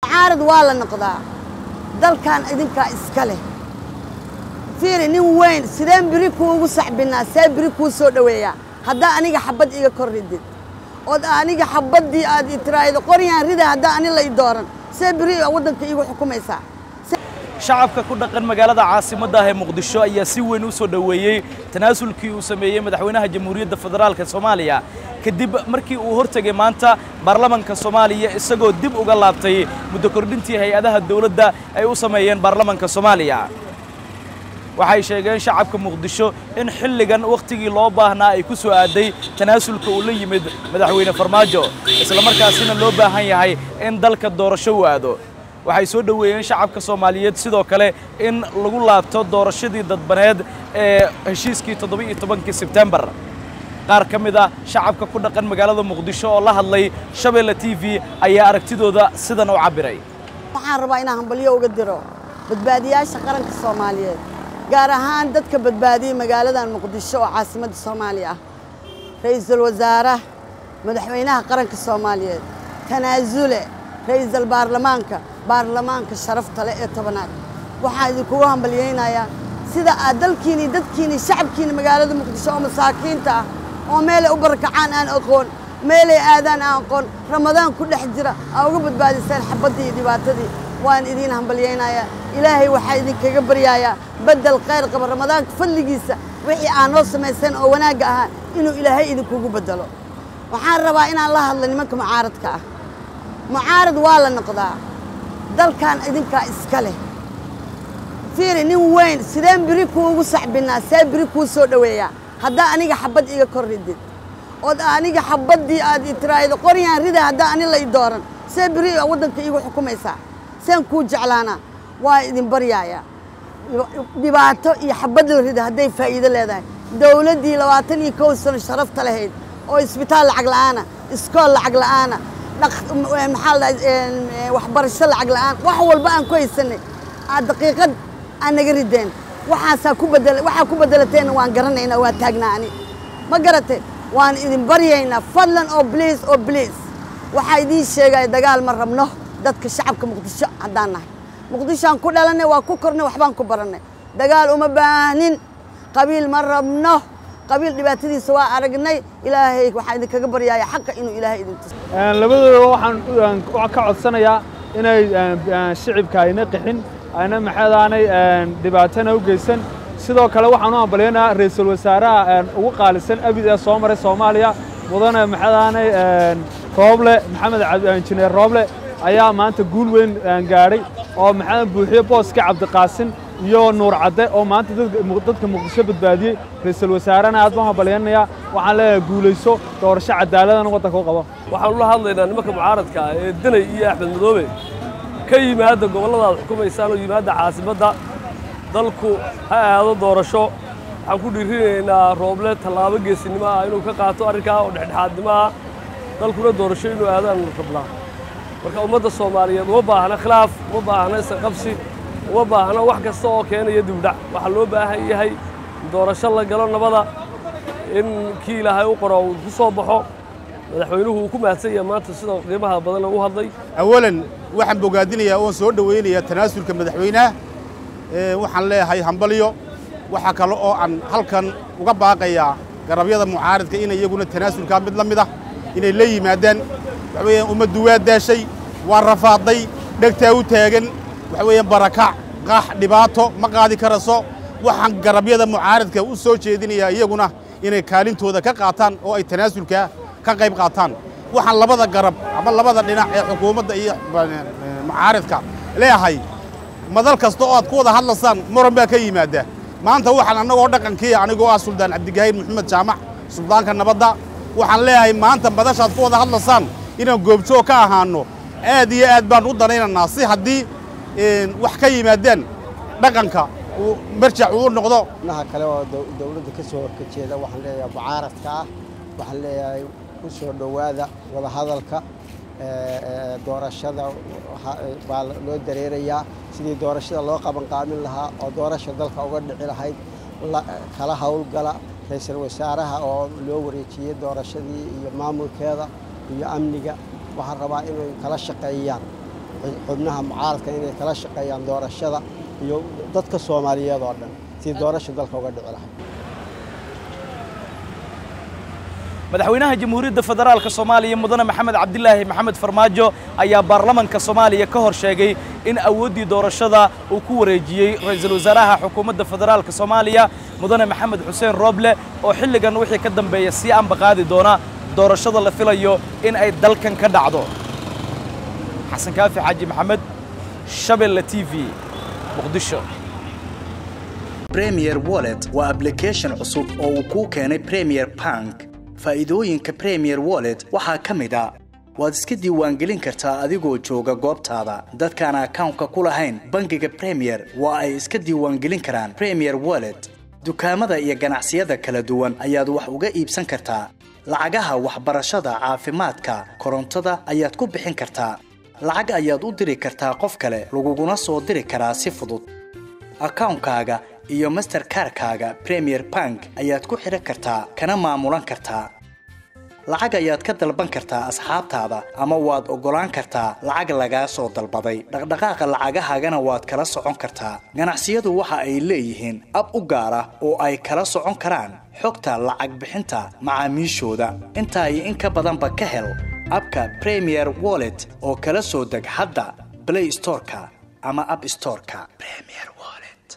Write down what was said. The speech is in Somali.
mucaarad waa la noqdaa dalkan idinkaa iska leh fiiri nin weyn sideen biri kuugu saxbinaa see biri kuu soo dhoweeyaa haddaa aniga xabad iga kor ridid ood aniga xabaddii aad i tiraahdo qoryaan rida haddaa ani la i dooran see biri waddanka iigu xukumaysaa shacabka ku dhaqan magaalada caasimadda ah ee muqdisho ayaa si weyn u soo dhoweeyey tanaasulkii uu sameeyey madaxweynaha jamhuuriyadda federaalka soomaaliya kadib markii uu hortegay maanta baarlamanka soomaaliya isagoo dib uga laabtay muddo kordhintii hay-adaha dowladda ay u sameeyeen baarlamanka soomaaliya waxay sheegeen shacabka muqdisho in xilligan wakhtigii loo baahnaa ay ku soo aaday tanaasulka uu la yimid madaxweyne farmaajo islamarkaasina loo baahan yahay in dalka doorasho u aado waxay soo dhoweeyeen shacabka soomaaliyeed sidoo kale in lagu laabto doorashadii dadbaneed ee heshiiskii toddoba-iyo tobankii sebtembar qaar ka mid ah shacabka ku dhaqan magaalada muqdisho oo la hadlay shabeelle t v ayaa aragtidooda sidan u cabbiray waxaan rabaa inaan hambalyo uga diro badbaadiyaasha qaranka soomaaliyeed gaar ahaan dadka badbaadiyey magaaladan muqdisho oo caasimadda soomaaliya ah ra'iisul wasaaraha madaxweynaha qaranka soomaaliyeed tanaasule ra'iisul baarlamaanka baarlamaanka sharafta leh ee tobanaad waxaan idinkugu hambalyaynayaa sida aad dalkiini dadkiini shacabkiini magaalada muqdisho oo masaakiinta ah oo meelay u barakacaan aan aqoon meelay aadaan aan aqoon ramadaan ku dhex jira aa uga badbaadiseen xabaddii iyo dhibaatadii waan idiin hambalyaynayaa ilaahay waxaa idinkaga baryayaa beddel khayr qaba ramadaanka fadligiisa wixii aa noo samayseen oo wanaagga ahaa inuu ilaahay idinkugu beddelo waxaan rabaa inaan la hadlo nimanka mucaaradka ah mucaarad waa la noqdaa dalkan idinkaa iska leh fiiri nin weyn sideen biri kuugu saxbinaa see biri kuu soo dhoweeyaa haddaa aniga xabad iga kor ridid ood aniga xabaddii aad i tiraahdo qoryaan rida haddaa ani la i dooran see biri waddanka iigu xukumaysaa seen kuu jeclaanaa waa idin baryaaya dhibaato iyo xabad la rida hadday faa'iido leedahay dowladdii labaatan iyo kow sano sharafta lahayd oo isbitaal lacag la'aana iskool lacag la'aana maxaa la waxbarasho lacag la'aan wax walba aan ku haysanay aad daqiiqad aan naga rideen waxaasaa ku bedel waxaa ku bedelateena waan garanaynaa waa taagnaa ani ma garatay waan idin baryaynaa fadlan oo bliis oo bliis waxaa idiin sheegaya dagaal ma rabno dadka shacabka muqdisho haddaan nahay muqdishoaan ku dhalannay waa ku kornay waxbaan ku barannay dagaal uma baahnin qabiil ma rabno qabiil dhibaatadiisa waa aragnay ilaahay waxaan idinkaga baryaaya xaqa inuu ilaahay idin tuso labadooda waxaan ka codsanayaa inay shicibka ayna qixin ayna maxadaanay dhibaatana u geysan sidoo kale waxaan u hambalyaynaa ra'iisul wasaaraha ugu qaalisan abid ee soo maray soomaaliya mudane maxadaanay rooble maxamed injineer rooble ayaa maanta guul weyn gaadhay oo maxamed buuxiye booska cabdiqaasin iyo nuur cadde oo maanta dadka muqdisho badbaadiyey ra'iisul wasaarena aad baan hambalyaynayaa waxaan leeyahay guulayso doorasho cadaaladana waddanka u qabo waxaan ula hadlaynaa nimanka mucaaradka ah ee danay iyo axmed madoobe ka yimaadda gobollada aad xukumaysaan oo yimaadda caasimadda dalku ha aado doorasho waxaan ku dhiirinaynaa rooble tallaabo geesinimo ah inuu ka qaato arrinkaa oo dhexdhexaadnimo ah dalkuna doorasho inuu aadaan rabnaa marka ummadda soomaaliyeed uma baahna khilaaf uma baahna isqabsi uma baahna wax kasta oo keenaya dibdhac waxaa loo baahan yahay doorasho la galo nabada in kii ilaahay u qoro uu ku soo baxo madaxweynuhu uu ku mahadsan yahay maanta sida qiimaha badan u hadlay awalan waxaan bogaadinayaa oon soo dhowaynayaa tanaasulka madaxweynaha waxaan leeyahay hambalyo waxaa kale oo aan halkan uga baaqayaa garabyada mucaaradka in iyaguna tanaasulkaa mid la mid ah inay la yimaadaan waxa weeyaan ummaddu waa daashay waa rafaaday dhegtaa u taagan waxa weeyaan barakac qax dhibaato ma qaadi karaso waxaan garabyada mucaaradka u soo jeedinayaa iyaguna inay kaalintooda ka qaataan oo ay tanaasulka ka qayb qaataan waxaan labada garab ama labada dhinac ee xukuumadda iyo mucaaradka leeyahay madal kasta oo aad ku wada hadlasaan muran baa ka yimaada maanta waxaan annagoo dhaqankii anigoo ah suldaan cabdigahiir maxamed jaamac suldaanka nabadda waxaan leeyahay maanta madashaad ku wada hadlasaan inaan goobjoog ka ahaanno aad iyo aad baan u danaynaynaa si haddii wax ka yimaadaan dhaqanka uu marjac uu noqdo naha kale oo dowladda ka soo horkajeeda waxaan leeyahay mucaaradka ah waxaan leeyahay ku soo dhowaada wadahadalka doorashada baa loo dareerayaa sidii doorashada loo qaban qaamin lahaa oo doorasha dalka uga dhici lahayd kala howlgala ra-iisul wasaaraha oo loo wareejiyey doorashadii iyo maamulkeeda iyo amniga waxaan rabaa inay kala shaqeeyaan xubnaha mucaaradka inay kala shaqeeyaan doorashada iyo dadka soomaaliyeed oo dhan si doorasha dalka uga dhici lahay madaxweynaha jamhuuriyadda federaalka soomaaliya mudane maxamed cabdilaahi maxamed farmaajo ayaa baarlamanka soomaaliya ka hor sheegay in awooddii doorashada uu ku wareejiyey ra'iisul wasaaraha xukuumadda federaalka soomaaliya mudane maxamed xuseen rooble oo xilligan wixii ka dambeeya sii ambaqaadi doona doorashada la filayo in ay dalkan ka dhacdo xasan kaafi xaaji maxamed shabelle t v muqdisho premier wallet waa application cusub oo uu kuu keenay premier bank faa'iidooyinka premier wallet waxaa ka mid a waad iska diiwaangelin kartaa adigoo jooga goobtaada dadkaan akawnka ku lahayn bangiga premier waa ay iska diiwaangelin karaan premier wallet dukaamada iyo ganacsiyada kala duwan ayaad wax uga iibsan kartaa lacagaha waxbarashada caafimaadka korontada ayaad ku bixin kartaa lacag ayaad u diri kartaa qof kale laguguna soo diri karaa si fudud akawnkaaga iyo masterkarkaaga premier bank ayaad ku xidhan kartaa kana maamulan kartaa lacag ayaad ka dalban kartaa asxaabtaada ama waad oggolaan kartaa lacag lagaa soo dalbaday dhaqdhaqaaqa lacagahaagana waad kala socon kartaa ganacsiyadu waxa ay leeyihiin ab u gaar ah oo ay kala socon karaan xogta lacag bixinta macaamiishooda intaa iyo in ka badanba ka hel abka premier wallet oo kala soo deg hadda blay storeka ama ab storeka